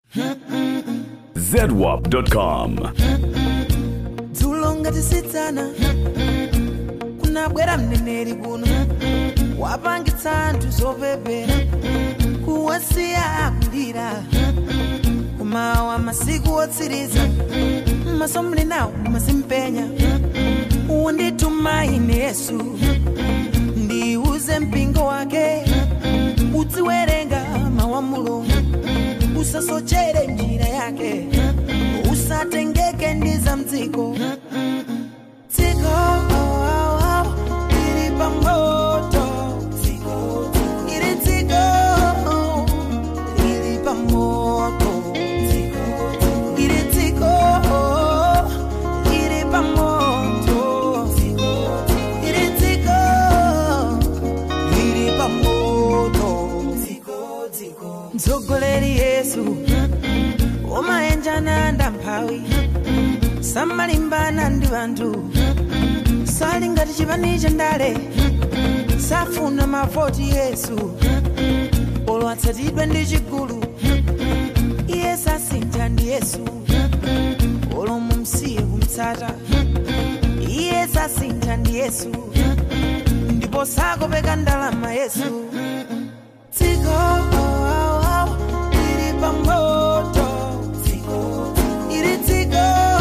zedwap.com. dzulo ngati sitsana kunabwera mneneri kuno wapangitsa anthu zopepera kuwasiya akulira kumawa masiku otsiriza maso muli nawo mumazimpenya wondituma ine yesu ndiuze mpingo wake uziwerenga mawu a mulungu usasochere njira yake usatengeke ndi za mdziko dziko ili pamoto ili dziko ili pamoto ili dziko ili pamoto ili dziko ili pamoto mtsogoleri yesu umayenjana ndamphawi samalimbana ndi anthu sali ngati chipani cha ndale safuna mavoti yesu olo atsatidwe ndi chigulu iye sasintha ndi yesu olo mumsiye kumtsata iye sasintha ndi yesu ndipo sakopeka ndalama yesu dziko ili pamoto ili dziko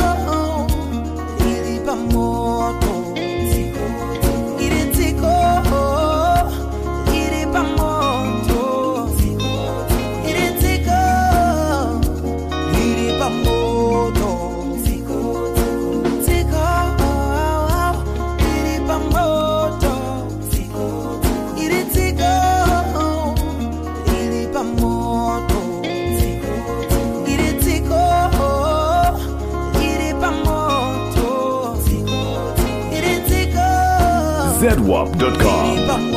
ili pamoto ili dziko ili pamoto ili dziko ili pamoto dziko ili pamoto ili dziko ili pamoto ili dziko ili pamoto ili dziko zedwap.com. ili pamoto